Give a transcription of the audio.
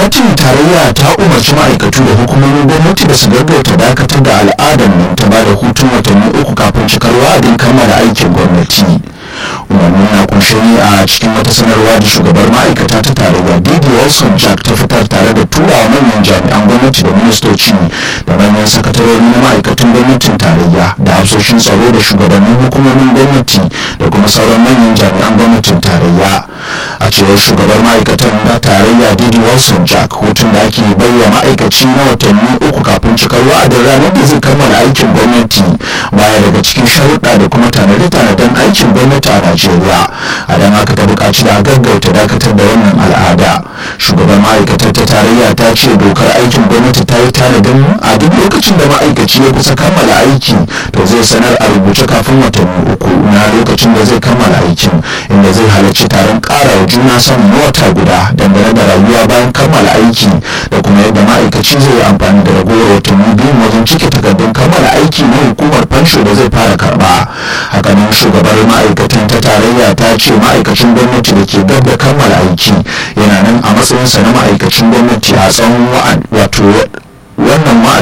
gwamnatin tarayya ta umarci ma'aikatu da hukumomin gwamnati da su gaggauta dakatar da al'adar nan ta ba da hutun watanni uku kafin cikar wa'adin kammala aikin gwamnati umarnin na kunshe ne a cikin wata sanarwa da shugabar ma'aikata ta tarayya didi wilson jack ta fitar tare da turawa manyan jami'an gwamnati da ministoci da manyan sakatarori na ma'aikatan gwamnatin tarayya da hafsoshin tsaro da shugabannin hukumomin gwamnati da kuma sauran manyan jami'an gwamnatin tarayya a cewar shugabar ma'aikatan na tarayya didi wilson jack hutun da ake baiwa ma'aikaci na watanni uku kafin cikar wa'adin ranar da zai kammala aikin gwamnati baya daga cikin sharuɗa da kuma tanade-tanaden aikin gwamnati a najeriya a don haka ta buƙaci da gaggauta dakatar da wannan al'ada shugaban ma'aikatar ta tarayya ta ce dokar aikin gwamnati ta yi tanadin a duk lokacin da ma'aikaci ya kusa kammala aiki to zai sanar a rubuce kafin watanni uku na lokacin da zai kammala aikin inda zai halarci taron ƙara wa juna samun na wata guda dangane da rayuwa bayan kammala aiki da kuma yadda ma'aikaci zai yi amfani da ragowar watanni biyu wajen cike takardun kammala aiki na hukumar fansho da zai fara karba hakanan shugabar ma'aikatan ta tarayya ta ce ma'aikacin gwamnati da ke gab da kammala aiki yana nan a matsayinsa na ma'aikacin gwamnati a tsawon wato wannan